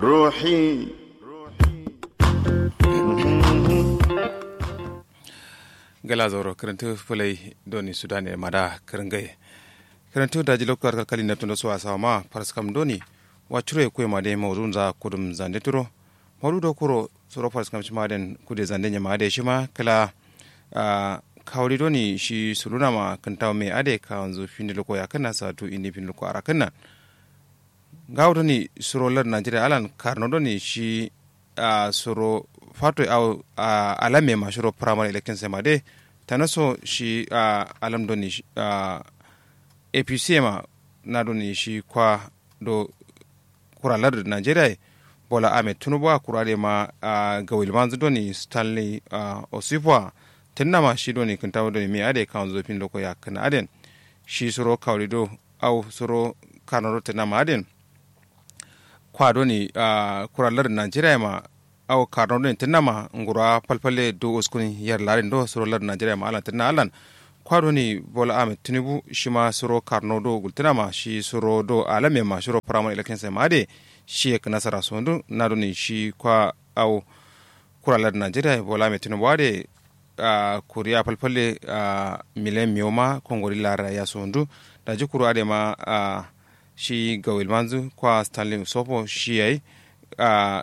روحي gala zoro karantu fulai doni sudane mada karangaye karantu daji lokar kalkali na tundo so asawa ma paraskam doni wachure kwe made mawdun za kudum zande turo mawdu do kuro soro paraskam shima den kude zande nya made shima kala uh, kawri doni shi suluna ma kantaw me ade ka wanzu finde loko ya kana sa tu indi finde loko ara kana gawo doni soro lar najeriya alan karno doni shi uh, soro fato au uh, alame ma shiro primary election sema de tanaso shi uh, alam doni uh, apc ma na doni shi kwa do kuralar da nigeria bola ahmed tinubu a kurare ma uh, ga wilmanzu doni stanley uh, osifwa tinna ma shi doni kan tawo doni mi ade kan zo fin loko ya kana aden shi soro kawri do au soro kanoro tinna ma aden kwa doni uh, kuralar da nigeria ma aw karno den tinna ma ngura palpale do uskun yar larin do soro lar nigeria ma alan tinna alan kwado ni bola ahmed tinubu shima soro karno do gultina ma shi soro do alame ma shiro primary election sai ma de shi ek nasara sondu na do ni shi kwa aw kura lar nigeria bola ahmed tinubu ade uh, kuriya palpale uh, milen mioma kongori lara ya sondu da ji kuru ade ma uh, shi gawil manzu kwa stanley sopo shi yayi uh,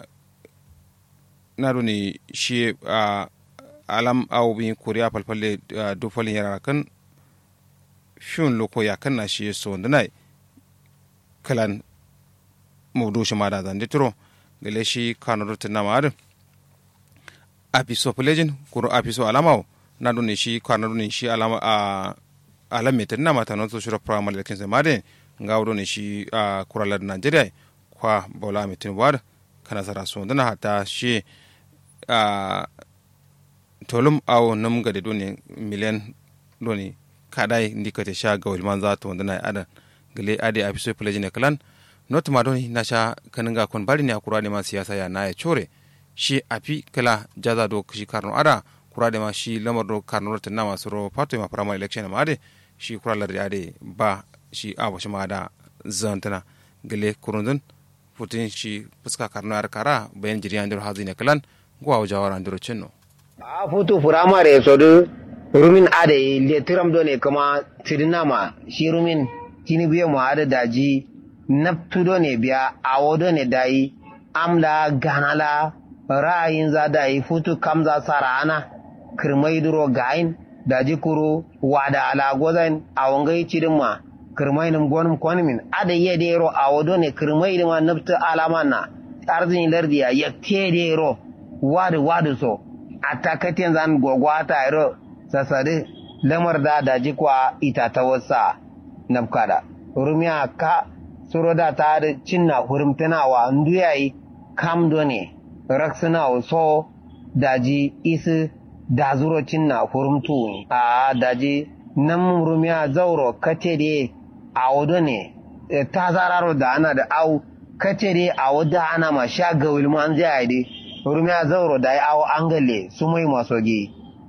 na ni shi uh, alam au bi kuriya falfalle uh, du falin yara kan fiun loko ya kan na shi so ndana kalan mawdu shi ma da zan ditro gele shi kano rutin na ma apiso pelejin kuro apiso alamao na ni shi kano ni shi alama a uh, alam metin na mata non so shiro primary election se made ngawdo ni shi uh, kuralar nigeria kwa bola metin wad kana sara so ndana hata shi uh, tolum aw nam gade doni miliyan doni kadai ndikate sha gawil man za to wandana ada gele ade a fiso peleji ne kalan not ma doni na sha kaninga kon bari ne akura ne ma siyasa ya na ya chore shi api kala jaza do shi karno ada kura de ma shi lamar do karno ta na masu ro pato ma primary election ma ade shi kura lar ade ba shi awo shi ma da zantana gele kurundun futin shi fuska karno ar kara bayan jiriyan dir hazine kalan gwa jawara ndiro chenno a futu firamare sodu rumin ade le tiram do ne kuma tidinama shi rumin kini biye mu ada daji naftu do ne biya awo do ne dai amla ganala ra'ayin za dai futu kamza sarana kirmai duro gain daji kuro wada ala gozan awongai cidin kirmai nim gonum konmin ada yede ro awo do ne kirmai dima naftu alamana arzin lardiya yakte de ro wadu wadu so atakatin zan gogwa ta iro sasade lamar da daji kwa ita ta wasa nafkada rumiya ka suro da ta da cinna hurumtana wa nduyayi kam ne raksuna so daji isi da zuro cinna hurumtu a daji nan rumiya zauro kace de a wado ne ta zararo da ana da au kace de a wada ana ma sha gawil man zai de rumiya zauro da ya awo angale su mai maso gi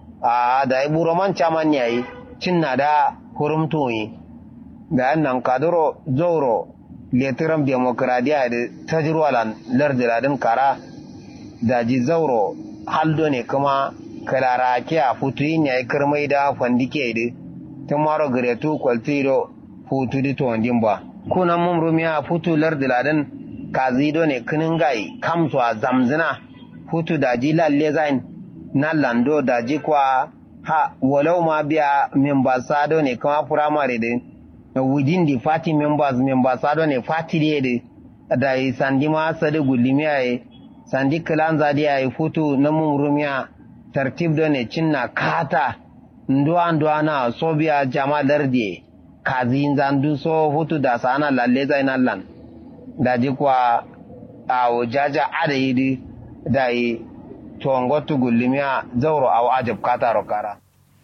a da ya buro man caman yayi cinna da hurumtoyi da yan nan kaduro zauro letiram demokradiya da tajirwalan lardiladin kara da ji zauro haldo ne kuma kalara ke a futuyin yayi kirmai da fandike da tun maro garetu kwaltido futu di to ba kunan mun rumiya futu lardiladin kazido ne kinin gai kamsu a zamzina hutu daji lalle zain na lando daji kwa ha walau ma biya membasado ne kama firamare da within the party members membasado ne party de da da sandi ma sadi gulimiya ye sandi kilan zadi ya hutu na mumrumiya tartib do ne cinna kata nduwa nduwa na so biya jama dardi kazi zandu so hutu da sana lalle zain allan daji kwa a jaja adayidi da yi tuwangotu gullumiya zauro a ajab kataro kara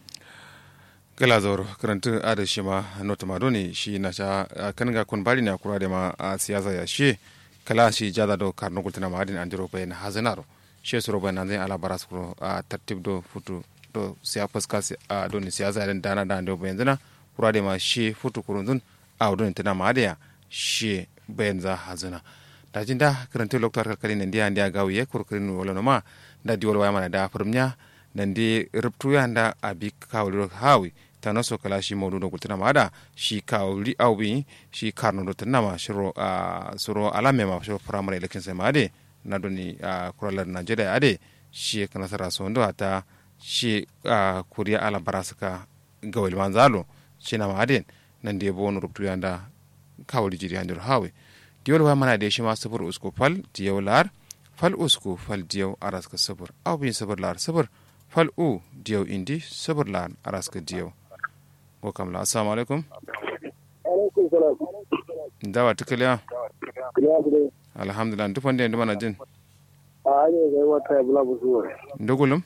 gala zauro karanta ada shi ma nota ma doni shi na sha kan ga kun bari na kura da ma a siyasa ya shi kala shi jada do karno gultina ma adin andiro bayan hazinaro shi suro bayan nan ala baras kuro a tartib do futu do siya fuska a doni siyasa dan dana da ando bayan zina kura da ma shi futu kurun a doni tana ma da shi bayan za hazina da jinda karanta lokto kalkali nan dia ndia gawiye kurkurin wala no ma da diwol waya mana da furmnya nan di rubtu ya nda abi kawli hawi tano so kala shi modu do kultina mada shi kawli awbi shi karno do tanama shiro a suro alame ma shiro primary election sai made na doni a kuralar najeriya ade shi kana sara so ndo ata shi a kuriya ala barasaka gawil manzalo shi na made nan di bonu rubtu ya nda kawli jiri andir hawi diwol wa mana de shi ma sabur usku fal diyaw lar fal usku fal diyaw araska sabur aw bin sabur lar sabur fal u diyaw indi sabur lar araska diyaw ko kam la assalamu alaikum alaikum salam dawa tikaliya kiliya bude alhamdulillah ndu fonde ndu mana jin a hanyar zai wata ya bula busuwa ndogulum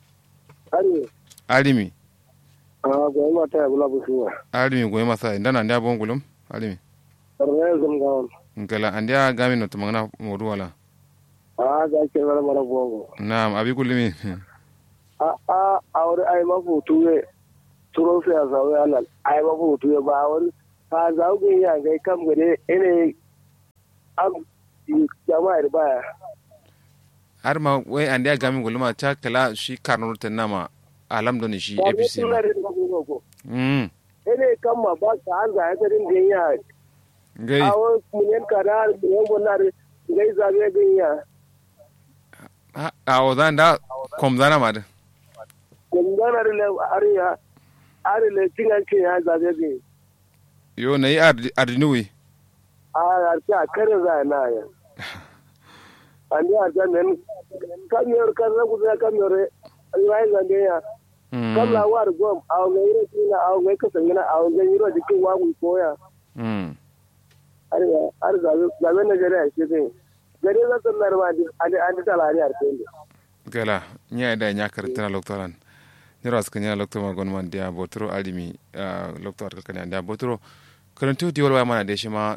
ari alimi a zai wata ya bula busuwa alimi goyi masa ndana ndia bongulum alimi sarrafa zan gawon ngala andia gami no tumangana modu wala a ga ke mara mara bongo naam abi kulimi a a a wani ai mafu tuwe turo su ya zaune alal ai mafu tuwe ba wani ka zaune ya gai kam gade ene am jama'ar baya har ma wai andia gami guluma ta kala shi karno tanama alam doni shi ba ne apc ma suna da kuma ko mm ene kam ma ba ka an za ya tarin da ya ngai a wani munyen kada munyen bonar gai zabe ganya a a odan da kom dana ma da kunganar le ariya ari le tingan ke ya zabe ganya yo nayi ardinuwi a arti a kare za na ya andi arta men kamyor karna kuza kamyor ai zande ya mm kala war gom aw ngai re tina aw ngai ka sangina aw ngai ro dikin wa mu koya mm ari ar zabe zabe na gare shi ne gare za ta narwa di adi adi talari arte ne gala nya da nya karantana loktoran nira suka nya lokto ma gon man dia botro alimi lokto ar kalkani dia botro karantu di wala mana de shima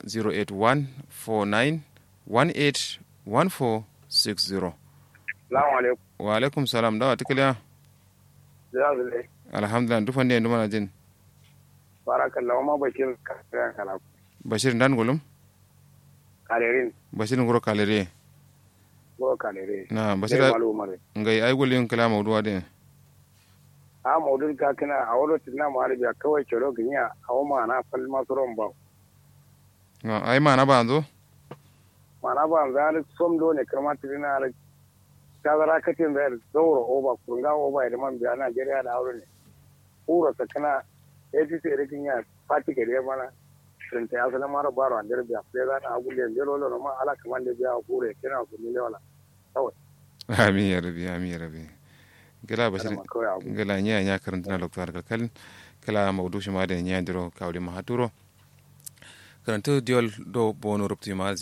08149181460 salamu alaikum wa alaikum salam dawa tikliya zai alhamdulillah dufan ne nduma jin barakallahu ma bashir ka kana bashir ndan golum kalerin bashir ngoro kalere go kalere na sai bashir malu mare ngai ay golin kala mawduwa de a maudun ka kana a wani tunna mu arabiya kawai kiro ginya a wama na fal masuron ba na ay mana ba zo mana ba za ni som do ne kama tirina ala ta zara katin da zauro oba kurga oba da man biya Najeriya da aure ne ura ta kana APC da ginya fati gare mana sun ta asala mara baro an derbiya sai za na agulle jero lo ma ala kaman da biya kure kina ku ni wala amin ya rabi amin ya rabi gala bashir ma kawai abu gala nya nya karantana lokto ar kalkal kala mawdu shima de nya diro kawli ma haturo karantu diol do bono rupti ma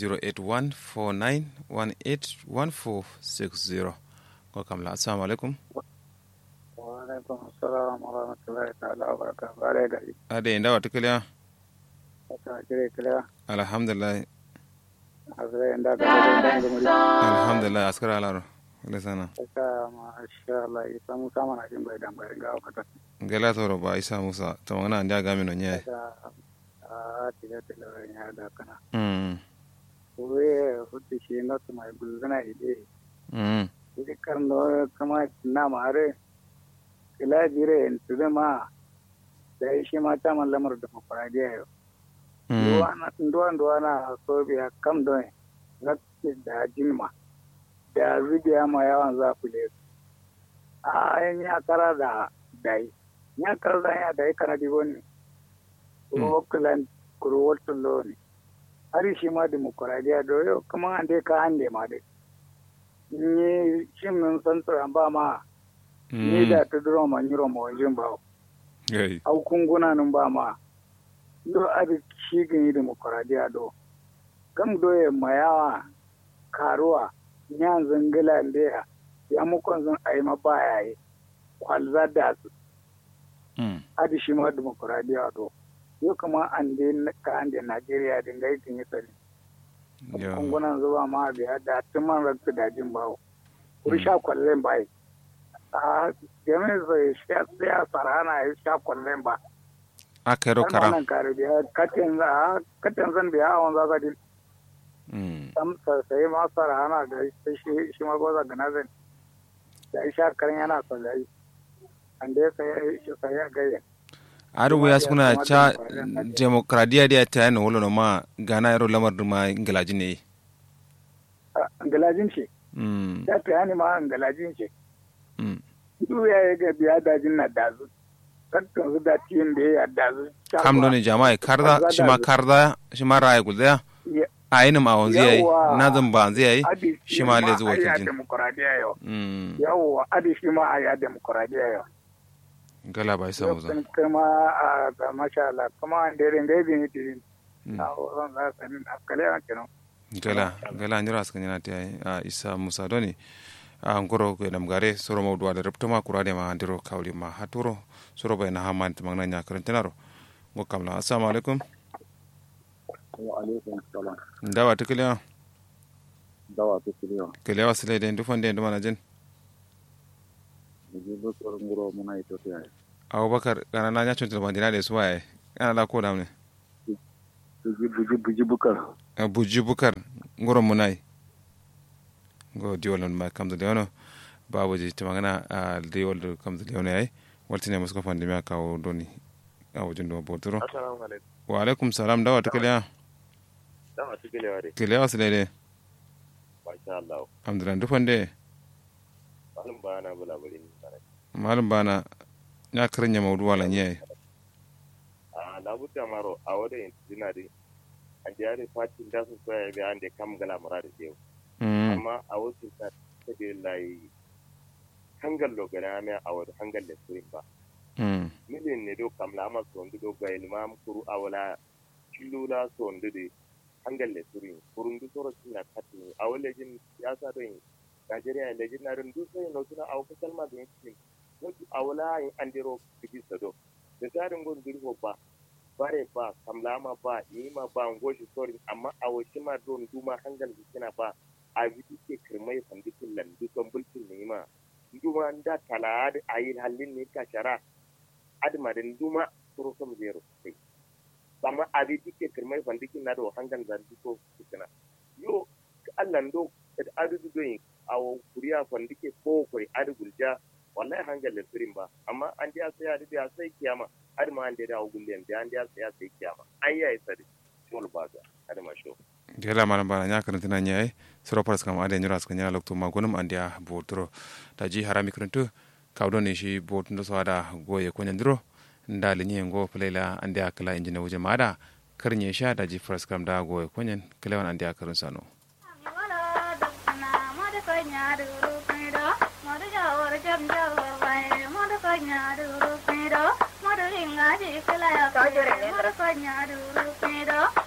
08149181460 ko kam la assalamu alaikum wa alaikum assalam wa rahmatullahi ta'ala wa barakatuh bare da ade ndawa tikliya ta kire kire alhamdulillah azra inda da da da alhamdulillah askara alaro lesana Saka masha Allah isa musa mana jin bai dan bai ga wakata. gala toro ba isa musa to ngana ndia gami no nya Saka a tiga tiga ya da kana. mm Uwe hutu shi na su mai gulzuna ide. mm Ide karno kama na mare. Kila jire in su ma da shi ma ta man lamar demokradiya yau. mm Nduwa nduwa na so biya kam don na da jinma. Da zubiya ma yawan zafule. A yan ya kara da dai. Ya kara da ya dai kana dibo ne. Oakland kuro wotun lo ne. Hari shi ma demokuraɗiyya do yau kuma an dai ka hande ma dai. Ni shin min san tsoron ba ma ni da ta duro ma nyiro ma wajen ba. gai Au kunguna nun ba ma. Do abi shi gani demokuraɗiyya do. Kam do ya mayawa karuwa nyan zangila ndeya ya mukon zan ayi ma baya yi. Kwalza da su. mm Adi shi ma demokuraɗiyya do. Yau kuma an dai ka an dai Najeriya dinga yi kin yi tsari. yo kungunan zuba ma biya da tuman rakta dajin bawo kuri sha kwallon bai a jami'in zai sha sarana ya sha kwallon ba akero kara nan kare biya katin za katin zan biya awon za ka di mm sam sai ma fara ana da shi shi ma goza ga nazin da isha karin yana so da yi an da sai shi sai ya gaya ar wuya suna cha demokradiya dia ta yana wolo no ma gana yaro lamar ma ingalaji ne galajin ce mm ya ta yani ma galajin ce mm duk ya yi ga biya dajin na dazu kakkan su da tiyin da ya dazu kam do ne jama'a karda shi ma karda shi ma raya gulda a yi ma wanzu yayi Yawwa. na zan ba wanzu yayi adi shi ma le zuwa ya kijin demokradiya yau mm yawwa adi shi ma a ya demokradiya yau gala bai samu za Yau kuma a ga masha Allah kuma an da rin gaibi ne tirin Mm. a wurin za su nin akale a kenan gala gala nyira suka nyana ta a isa musa doni a ngoro ko nam gare soro mawdu wala reptoma kurade ma andiro kawli ma haturo soro bay na haman to magna nya karantinaro ngo kamla assalamu alaikum wa alaikum salam ndawa tikliya dawa ta kiriya kele wasle de ndu fonde ndu mana jen da ji bakar nguro muna ito ta yaya abubakar kana na nya chonto bandina de suwaye kana la ko damne buji buji buji bukar buji bukar ngoro munai ngo diolon ma kamdo leono babuji timangana a diol kamdo leono ay waltine musko fande mi akaw doni awo jundo botoro assalamu alaikum wa alaikum salam dawa tikliya dama su gilewa dai kele wasle de masha Allah alhamdulillah ndu fonde malum ba na bula bari ni sana malum bana nya karnya mawdu wala nyai a na buta maro a wada yin dina dai an da yare fatin da su soya ga an da kam gala mara da yau mm amma a wasu ta ta da lai hangal lo gana me a wada hangal da surin ba mm milin ne do kam la ma so ndo ga ilmam kuru awala kilula so ndo de hangal da surin kurun du soro tina katin a wala jin siyasa do yin Najeriya da jin na rundu sai no suna a wata kalma da yin wato a wala yin an dero kiji sado da tarin gon dirho ba bare ba kamlama ba yima ba ngoshi sori amma a wasu ma don duma hangal kina ba a biti ke kirmai fandikin lan dukan bulkin ne ma duma da tala da ayi halin ne ka shara adma da duma suru kam zero sai amma a biti ke kirmai fandikin na da hangal zan duko kina yo Allah ndo da adu doyin awo kuriya fandike ko koi adu gulja wallahi hangal da firin ba amma an dia sai adu dia sai kiyama adu ma an dia dawo gullen da an dia sai sai kiyama an yayi sadi shol ba ga adu ma sho gela malam bana nya karantina nyai soro paras kam ade nyura ska nyala lokto magunum andia botoro taji harami karantu kawdo ne shi botundo so ada goye ko nyandiro ndali nyi ngo plela andia kala injina wuje mada karnye sha daji paras kam da goye ko nyen kelewan andia karun sano Madu